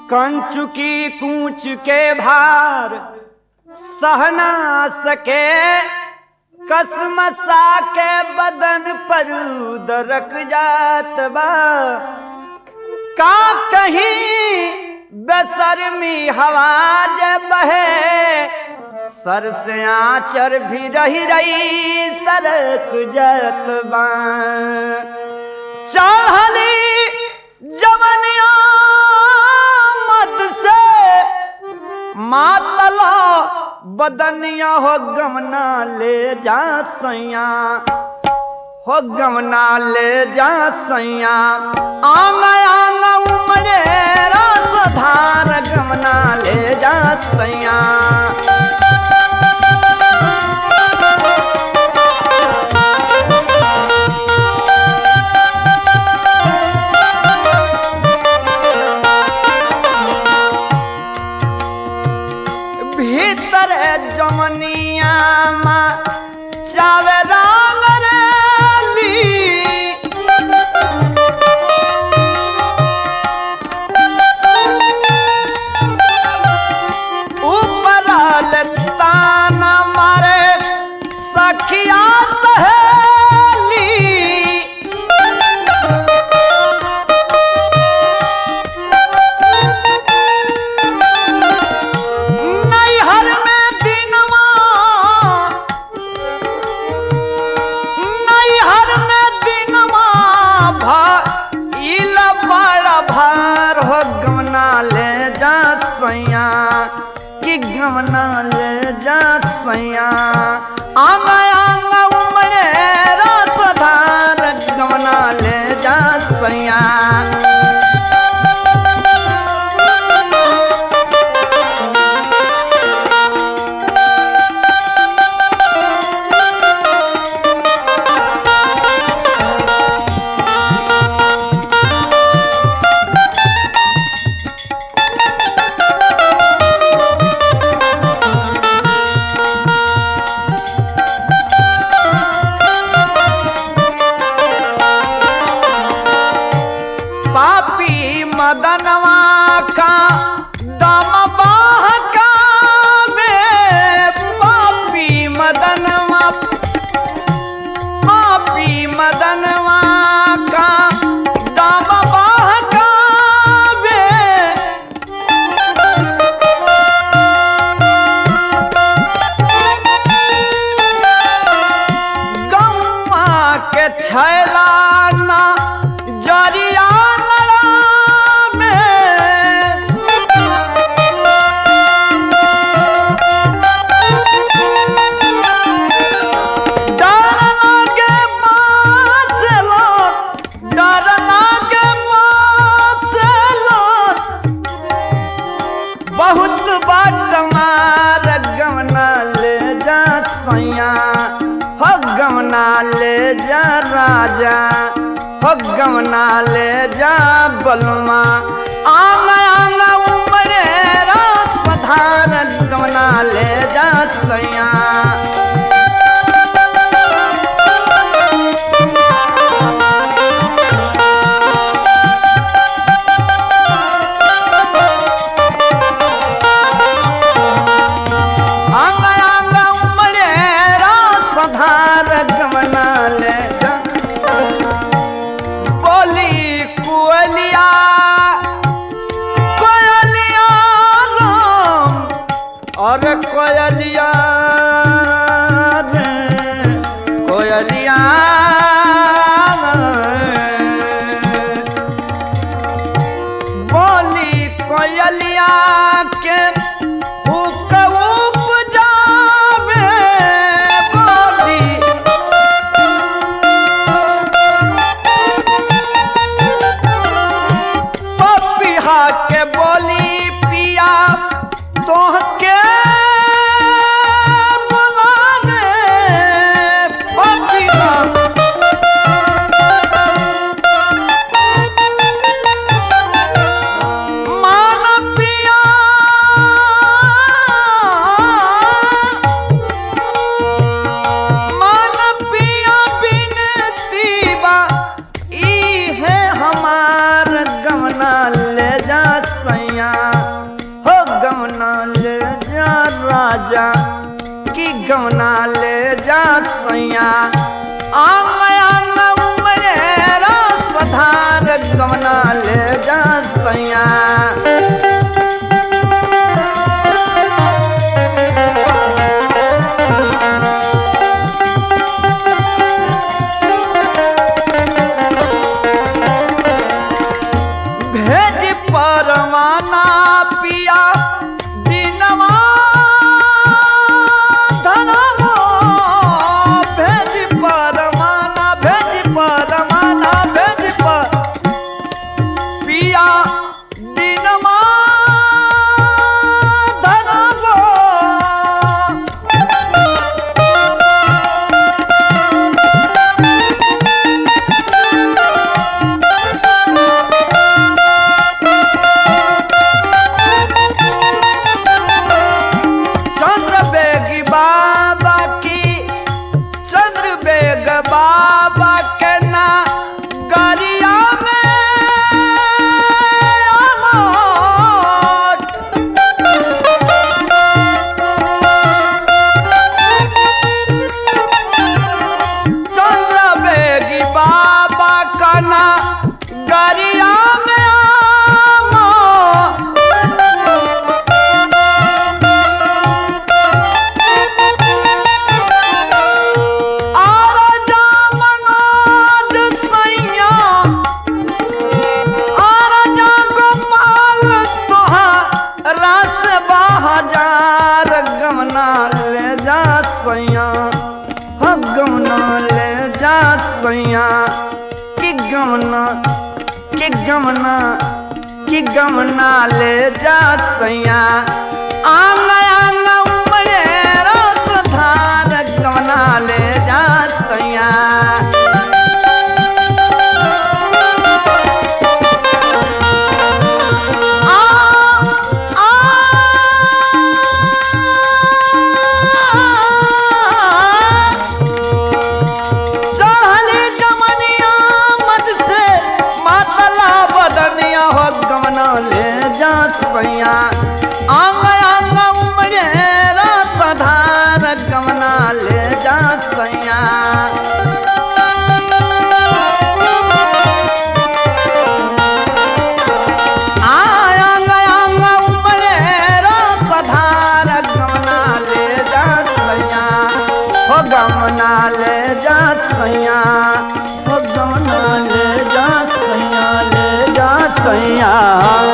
कंचु की कूच के भार सहना सके कसमसा के बदन पर दरक जात बा का कहीं बेसरमी हवा जे बहे सर से आचर भी रही रही सरक जात बा चाहली जवनिया मत से मातला बदनिया हो गमना ले जा सैया हो गमना ले जा सैया आंग आंग उमरे रस धार गमना ले जा सैया भीतर जमनिया मा चावे रंग रेली ऊपर ताना मारे सखिया सहेली नैहर में दिनवा नैहर में दिनवा भइल बड़ा भार हो गमना ले जा सैया कि गमना ले जा सैया आंग आंग उमरे रस धार गमना ले जा सैया पापी मदनवा का दम बहका में पापी मदनवा पापी मदनवा का दम बहका में गौआ के छैला ना जरिया में डर लागे मासलो डर लागे मासलो बहुत बाट मार गमना ले जा सैया हो गमना ले जा राजा हो गमना ले जा बलमा आंग आंग उमरे रास धार गमना ले जा सैया अंग अंग उमरे रास धार गमना ले जा बोली कुअलिया कोयलिया राम और कोयलिया रे कोयलिया बोली कोयलिया के हुक उपजावे बोली पपिहा के बोली पिया तोहके बुलावे पपिहा मान पिया गमना ले जा सैया भेज परवाना पिया दिनवा धनवा भेज परवाना भेज परवाना भेज पर पिया दिनवा धनवा चंद्र बेगी बाबा की चंद्र बेग बाबा के ना गरिया में अमर चंद्र बेगी बाबा का ना गरिया में अमर आराजा मनोज सैया आराजा गोपाल तोहार रस बहाजार गमना ले जा सैया ह गमना ले जा सैया कि गमना कि गमना कि गमना ले जा सैया आंग आंग उमरे रस धार गमना ले जा सैया आ आ चढ़ली जमनिया मत से मातला बदनिया हो गमना ले जा सैया आंग आंग उमरे रसधार गमना ले जा सैया आंग आंग उमरे रसधार गमना ले जा सैया हो गमना ले जा सैया हो गमना ले जा सैया ले जा सैया